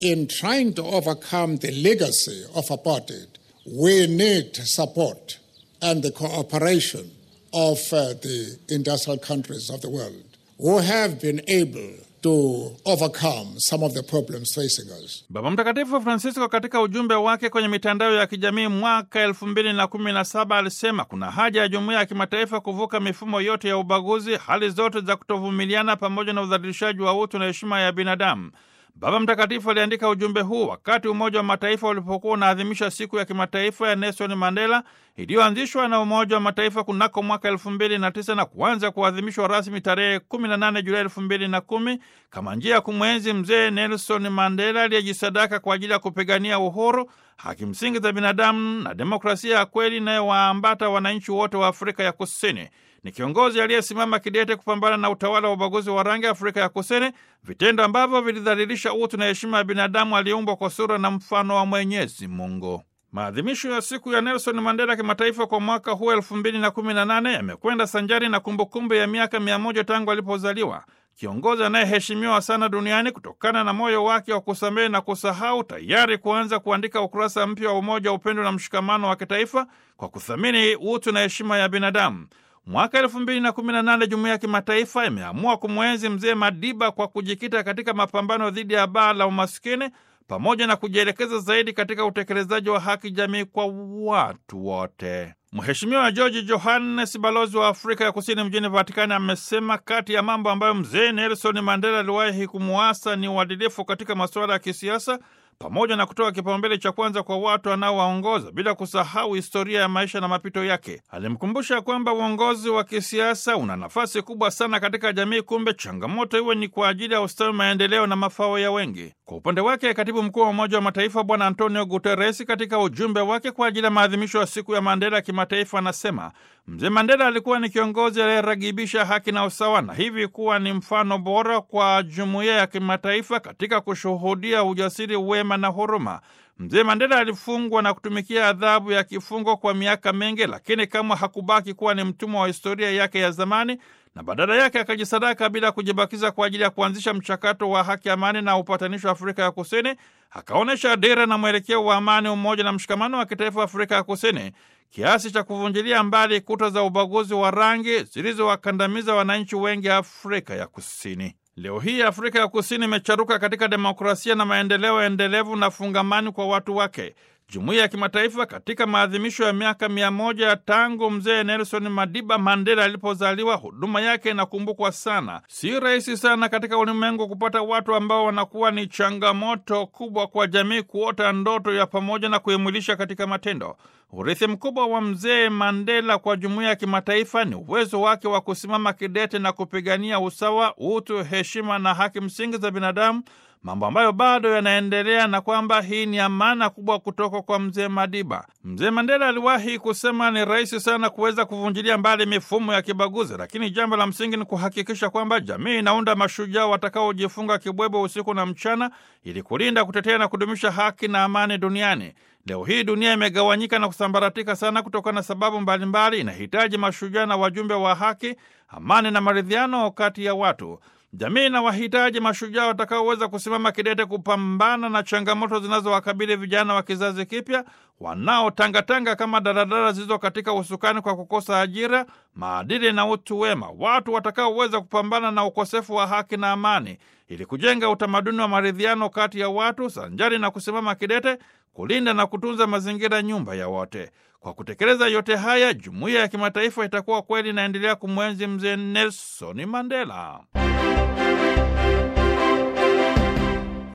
In trying to overcome the legacy of apartheid, we need support and the cooperation of uh, the industrial countries of the world who have been able to overcome some of the problems facing us. Baba Mtakatifu Francisco katika ujumbe wake kwenye mitandao ya kijamii mwaka elfu mbili na kumi na saba alisema kuna haja ya jumuiya ya kimataifa kuvuka mifumo yote ya ubaguzi, hali zote za kutovumiliana, pamoja na udhalilishaji wa utu na heshima ya binadamu. Baba Mtakatifu aliandika ujumbe huu wakati Umoja wa Mataifa ulipokuwa unaadhimisha siku ya kimataifa ya Nelson Mandela iliyoanzishwa na Umoja wa Mataifa kunako mwaka elfu mbili na tisa na kuanza kuadhimishwa rasmi tarehe 18 Julai elfu mbili na kumi kama njia ya kumwenzi mzee Nelson Mandela aliyejisadaka kwa ajili ya kupigania uhuru, haki msingi za binadamu na demokrasia ya kweli inayowaambata wananchi wote wa Afrika ya Kusini. Ni kiongozi aliyesimama kidete kupambana na utawala wa ubaguzi wa rangi Afrika ya Kusini, vitendo ambavyo vilidhalilisha utu na heshima ya binadamu aliyeumbwa kwa sura na mfano wa Mwenyezi Mungu. Maadhimisho ya siku ya Nelson Mandela kimataifa kwa mwaka huu elfu mbili na kumi na nane yamekwenda sanjari na kumbukumbu ya miaka mia moja tangu alipozaliwa, kiongozi anayeheshimiwa sana duniani kutokana na moyo wake wa kusamehe na kusahau, tayari kuanza kuandika ukurasa mpya wa umoja, wa upendo na mshikamano wa kitaifa kwa kuthamini utu na heshima ya binadamu. Mwaka elfu mbili na kumi na nane jumuiya ya kimataifa imeamua kumwenzi mzee Madiba kwa kujikita katika mapambano dhidi ya baa la umaskini pamoja na kujielekeza zaidi katika utekelezaji wa haki jamii kwa watu wote. Mheshimiwa George Johannes, balozi wa Afrika ya Kusini mjini Vatikani, amesema kati ya mambo ambayo mzee Nelson Mandela aliwahi kumuasa ni uadilifu katika masuala ya kisiasa pamoja na kutoa kipaumbele cha kwanza kwa watu anaowaongoza bila kusahau historia ya maisha na mapito yake. Alimkumbusha kwamba uongozi wa kisiasa una nafasi kubwa sana katika jamii, kumbe changamoto iwe ni kwa ajili ya ustawi, maendeleo na mafao ya wengi. Kwa upande wake, katibu mkuu wa Umoja wa Mataifa Bwana Antonio Guterres, katika ujumbe wake kwa ajili ya maadhimisho ya siku ya Mandela ya kimataifa, anasema mzee Mandela alikuwa ni kiongozi aliyeragibisha haki na usawa, na hivi kuwa ni mfano bora kwa jumuiya ya kimataifa katika kushuhudia ujasiri, wema na huruma. Mzee Mandela alifungwa na kutumikia adhabu ya kifungo kwa miaka mingi, lakini kamwe hakubaki kuwa ni mtumwa wa historia yake ya zamani, na badala yake akajisadaka bila kujibakiza kwa ajili ya kuanzisha mchakato wa haki, amani na upatanisho wa Afrika ya Kusini. Akaonyesha dira na mwelekeo wa amani, umoja na mshikamano wa kitaifa wa Afrika ya Kusini, kiasi cha kuvunjilia mbali kuta za ubaguzi wa rangi zilizowakandamiza wananchi wengi Afrika ya Kusini. Leo hii Afrika ya Kusini imecharuka katika demokrasia na maendeleo endelevu na fungamani kwa watu wake. Jumuiya ya kimataifa katika maadhimisho ya miaka mia moja tangu mzee Nelson Madiba Mandela alipozaliwa, huduma yake inakumbukwa sana. Si rahisi sana katika ulimwengu kupata watu ambao wanakuwa ni changamoto kubwa kwa jamii kuota ndoto ya pamoja na kuimwilisha katika matendo. Urithi mkubwa wa mzee Mandela kwa jumuiya ya kimataifa ni uwezo wake wa kusimama kidete na kupigania usawa, utu, heshima na haki msingi za binadamu, mambo ambayo bado yanaendelea na kwamba hii ni amana kubwa kutoka kwa mzee Madiba. Mzee Mandela aliwahi kusema ni rahisi sana kuweza kuvunjilia mbali mifumo ya kibaguzi, lakini jambo la msingi ni kuhakikisha kwamba jamii inaunda mashujaa watakaojifunga kibwebo usiku na mchana ili kulinda, kutetea na kudumisha haki na amani duniani. Leo hii dunia imegawanyika na kusambaratika sana kutokana na sababu mbalimbali. Inahitaji mashujaa na wajumbe wa haki, amani na maridhiano kati ya watu. Jamii na wahitaji mashujaa watakaoweza kusimama kidete kupambana na changamoto zinazowakabili vijana wa kizazi kipya wanaotangatanga kama daladala zilizo katika usukani kwa kukosa ajira, maadili na utu wema, watu watakaoweza kupambana na ukosefu wa haki na amani, ili kujenga utamaduni wa maridhiano kati ya watu, sanjari na kusimama kidete kulinda na kutunza mazingira, nyumba ya wote. Kwa kutekeleza yote haya, jumuiya ya kimataifa itakuwa kweli inaendelea kumwenzi mzee Nelson Mandela.